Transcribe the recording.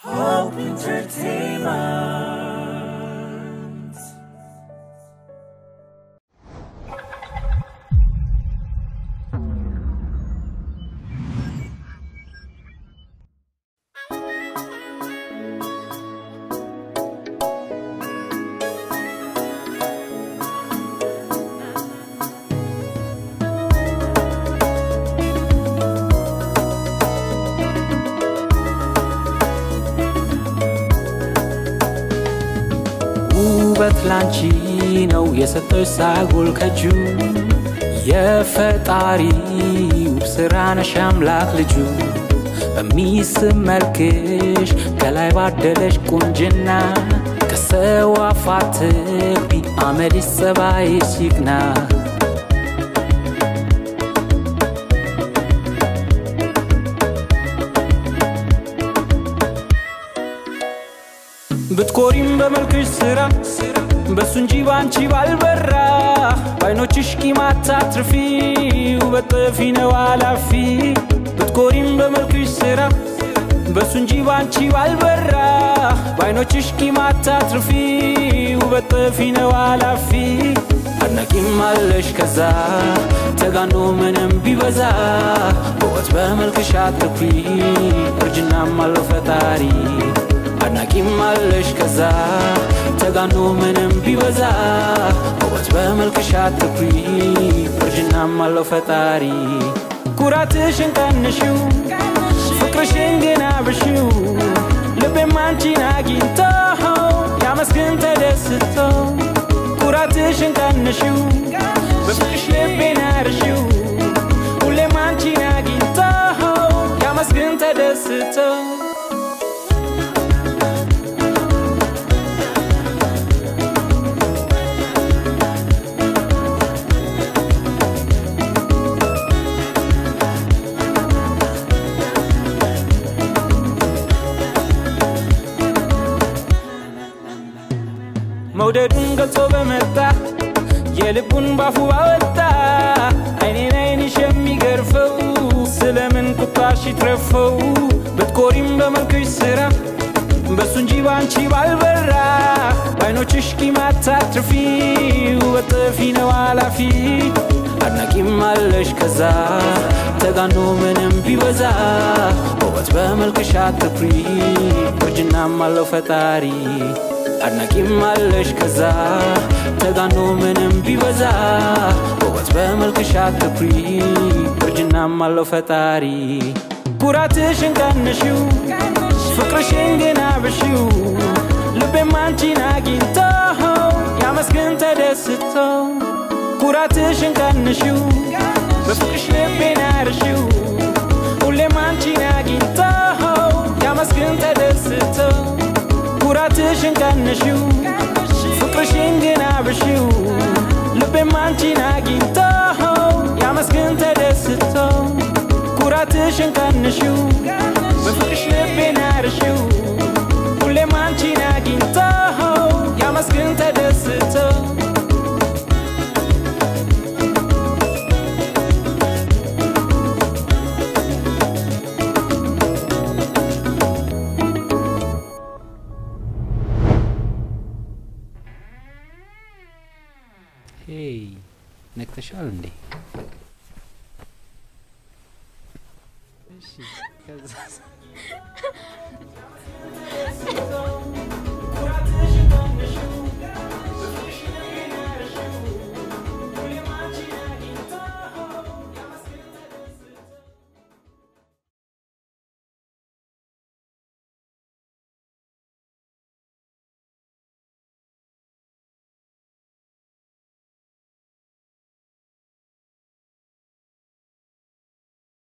Hope Entertainment. ውበት ላንቺ ነው የሰጠሽ ሳይጎል ከጁ የፈጣሪ ውብ ስራ ነሽ አምላክ ልጁ በሚስብ መልክሽ ከላይ ባደለሽ ቁንጅና ከሰው አፋትቢ አመልሽ ጸባይሽ ይቅና ብትኮሪም በመልክሽ ስራ በሱ እንጂ ባንቺ ባልበራ በአይኖችሽ ቂማት አትርፊ ውበት ጠፊ ነው አላፊ ብትኮሪም በመልክሽ ስራ በሱ እንጂ ባንቺ ባልበራ በአይኖችሽ ቂማት አትርፊ ውበት ጠፊ ነው አላፊ አድናቂም አለሽ ከዛ ተጋኖ ምንም ቢበዛ በወት በመልክሽ አትኩሪ እርጅናም አለው ፈጣሪ አድናቂም አለሽ ከዛ ተጋኖ ምንም ቢበዛ ውበት በመልክሽ አትኩሪ እርጅናም አለው ፈጣሪ ኩራትሽን ቀንሽው ፍቅርሽን ግን አብሽው ልቤም አንቺን አግኝቶ ያመስግን ተደስቶ ኩራትሽን ቀንሽው በፍቅርሽ ልቤን አርሽው ሁሌም አንቺን አግኝቶ ያመስግን ተደስቶ መውደዱን ገልጾ በመጣ የልቡን ባፉ ባወጣ አይኔን አይንሽ የሚገርፈው ስለምን ቁጣሽ ይትረፈው ብትኮሪም በመልክሽ ስራ በሱ እንጂ ባንቺ ባልበራ በአይኖችሽ ቂማት አትርፊ ውበት ጠፊ ነው አላፊ አድናቂም አለሽ ከዛ ተጋኖ ምንም ቢበዛ ውበት በመልክሽ አትኩሪ እርጅናም አለው ፈጣሪ አድናቂም አለሽ ከዛ ተጋኖ ምንም ቢበዛ ውበት በመልክሽ አትኩሪ እርጅናም አለው ፈጣሪ ኩራትሽን ቀንሽው ፍቅርሽን ግን አብሽው ልቤም አንቺን አግኝቶ ያመስግን ተደስቶ ኩራትሽን ቀንሽው በፍቅርሽ ልቤን አርሽው ሁሌም አንቺን አግኝቶ ያመስግን ተደስቶ ኩራትሽን ቀንሽው ፍቅርሽን ግን አብሽው ልቤም አንቺን አግኝቶ ያመስግን ተደስቶ ኩራትሽን ቀንሽው በፍቅርሽ ልቤን አርሽው ሁሌም አንቺን አግኝቶ ያመስግን ተደስቶ ሄይ ነቅተሻል እንዴ? እሺ ከዛ ኩራትሽን ቀንሽው